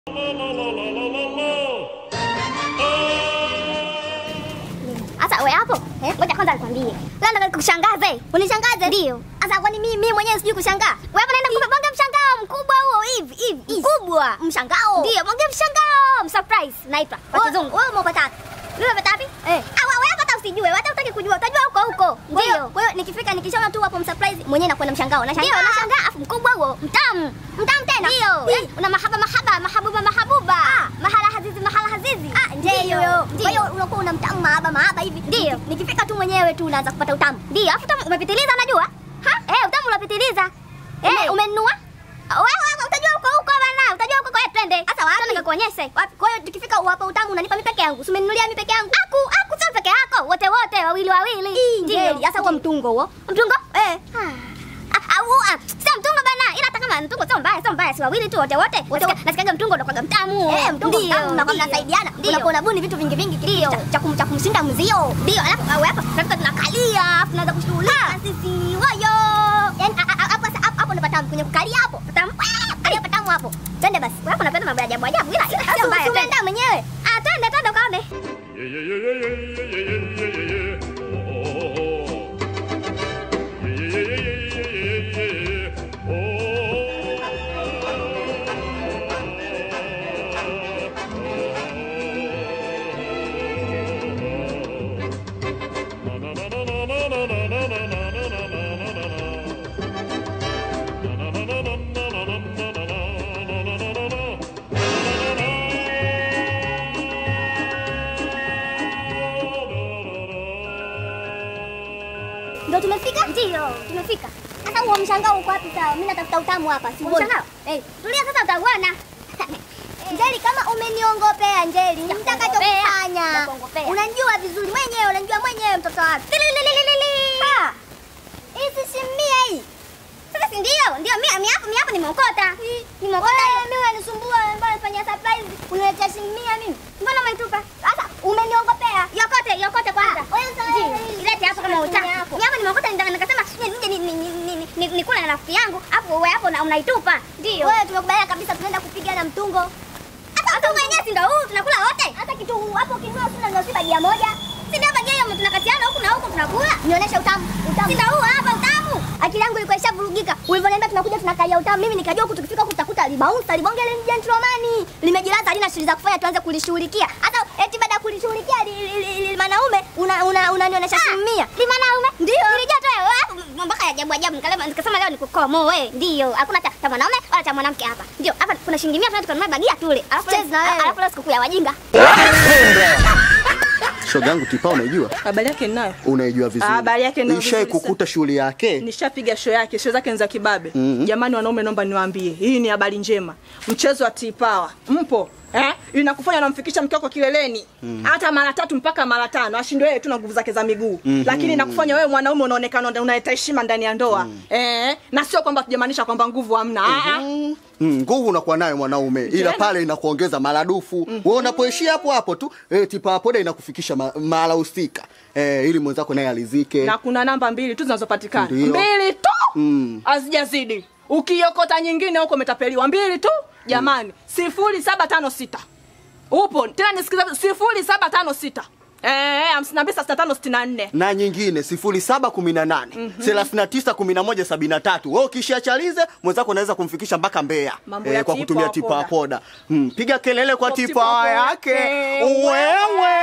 Sasa wewe hapo, eh? Ngoja kwanza nikwambie. Leo nataka kushangaze. Unishangaze? Ndio. Sasa kwani mimi mimi mwenyewe sijui kushangaa? Wewe hapa naenda kupa bonge mshangao mkubwa huo hivi hivi. Mkubwa. Mshangao. Ndio, bonge mshangao. Surprise naitwa. Kwa kizungu. Wewe umepata wapi? Wewe umepata wapi? Eh. Ah, wewe hapa hata usijue. Hata utaki kujua. Utajua huko huko. Ndio. Kwa hiyo nikifika nikishaona tu hapo msurprise mwenyewe nakwenda mshangao. Nashangaa. Ndio, nashangaa afu mkubwa huo. Mtamu. Mtamu tena. Ndio. Eh, Una mahaba mahaba, mahabuba mahabuba. Mahala hazizi mahala hazizi. Ah, ndio. Kwa hiyo unakuwa una mtamu mahaba mahaba hivi. Ndio. Nikifika tu mwenyewe tu unaanza kupata utamu. Ndio. Afu utamu umepitiliza unajua? Ha? Eh, utamu unapitiliza. Eh, umenunua? Wewe wewe utajua huko huko bana. Utajua huko kwa hiyo twende. Sasa wapi? Nikakuonyeshe. Wapi? Kwa hiyo tukifika hapa utamu unanipa mimi peke yangu. Si umeninunulia mimi peke yangu. Aku, aku sio peke yako. Wote wote wawili wawili. Ndio. Sasa huo mtungo huo. Mtungo? Eh. Ah, au ah, sio mtungo bana. Ila hata kama mtungo sio mbaya, sio mbaya. Si wawili tu wote wote. Nasikia- Nasikiaga mtungo ndo kwa mtamu. Eh, mtungo mtamu na kwa mnasaidiana. Unakuwa unabuni vitu vingi vingi ndio. Cha kum cha kumshinda mzio. Ndio. Alafu au hapa tunafika tunakalia, afu tunaanza kushughulika sisi. Wayo. Yaani a- a- hapo sasa hapo hapo ndo patamu kwenye kukalia hapo. Patamu. Kalia patamu hapo. Twende basi. Wewe hapo unapenda mambo ya ajabu ajabu ila ila sio mbaya. Tumeenda mwenyewe. Ah, twende twende ukaone. Ndio tumefika? Ndio, tumefika. Sasa huo mshangao uko wapi sawa? Mimi natafuta utamu hapa, si mshangao. Eh, tulia sasa utauona. Njeli, kama umeniongopea Njeli, nitakachokufanya. Unajua vizuri mwenyewe, unajua mwenyewe mtoto wako. Ha! Hii si simia hii. Sasa si ndio? Ndio mimi mimi hapo mimi hapo nimeokota. Nimeokota. Wewe mimi unanisumbua, mbona unafanya surprise? Unaletea simia mimi. Mbona umeitupa? Sasa umeniongopea. Yokote, yokote kwanza. Wewe sasa ilete hapo kama utaki. Mimi hapo nimeokota ndio nikasema nije ni ni ni ni nikula na rafiki yangu, hapo wewe hapo na unaitupa. Ndio. Wewe tumekubaliana kabisa tunaenda kupigana mtungo. Hata mtungo wenyewe si ndio huu tunakula wote. Hata kitu huu hapo kinua tuna ndio bajia moja. Si ndio bajia hiyo tunakatiana huku na huku tunakula. Nionyeshe utamu. Utamu. Si ndio huu hapa utamu. Akili yangu ilikuwa ishavurugika. Ulivyoniambia tunakuja tunakalia utamu. Mimi nikajua huku tukifika huku tutakuta libaunsa libonge ile gentleman. Limejilaza halina shughuli za kufanya tuanze kulishughulikia. Hata eti baada ya kulishughulikia li- li- li- li- manaume una una unanionyesha simia. Li manaume? Ndio. Nilijua tu wewe mpaka ya ajabu ajabu nikalema nikasema leo nikukomoe. Ndio. Hakuna cha cha mwanaume wala cha mwanamke hapa. Ndio. Hapa kuna shilingi 100 tunataka tukanunue bagia tule. Alafu alafu leo sikukuu ya wajinga. Shoga yangu tipa unaijua? Habari yake ninayo. Unaijua vizuri. Habari yake ndio Ishai vizuri kukuta shughuli yake? Nishapiga show yake, show zake ni za kibabe. Mhm. Jamani wanaume, naomba niwaambie, hii ni habari njema. Mchezo wa Tipawa mpo eh? Inakufanya unamfikisha mke wako kileleni hata mara tatu mpaka mara tano, ashindwe yeye tu na nguvu zake za miguu Mhm. lakini inakufanya wewe mwanaume unaonekana unaleta heshima ndani ya ndoa eh? na sio kwamba tujamaanisha kwamba nguvu hamna Ah, ah. Mm, nguvu unakuwa nayo mwanaume ila Tena. pale inakuongeza maradufu. Wewe unapoishia hapo hapo tu eh, tipa poda inakufikisha ma- mahala husika eh, ili mwenzako naye alizike. na kuna namba mbili tu zinazopatikana Ndio. mbili tu Mm. hazijazidi ukiokota nyingine huko umetapeliwa mbili tu jamani sifuri saba tano sita upo tena nisikiza sifuri saba tano sita Eh, hamsini na mbili sitini na tano sitini na nne na nyingine sifuri saba kumi na nane thelathini na tisa kumi na moja sabini na tatu wewe ukishiachalize mwenzako unaweza kumfikisha mpaka Mbeya Mambo ya kwa tipa kutumia wa tipa poda. poda mm, piga kelele kwa Kwa tipa tipa yake yake. wewe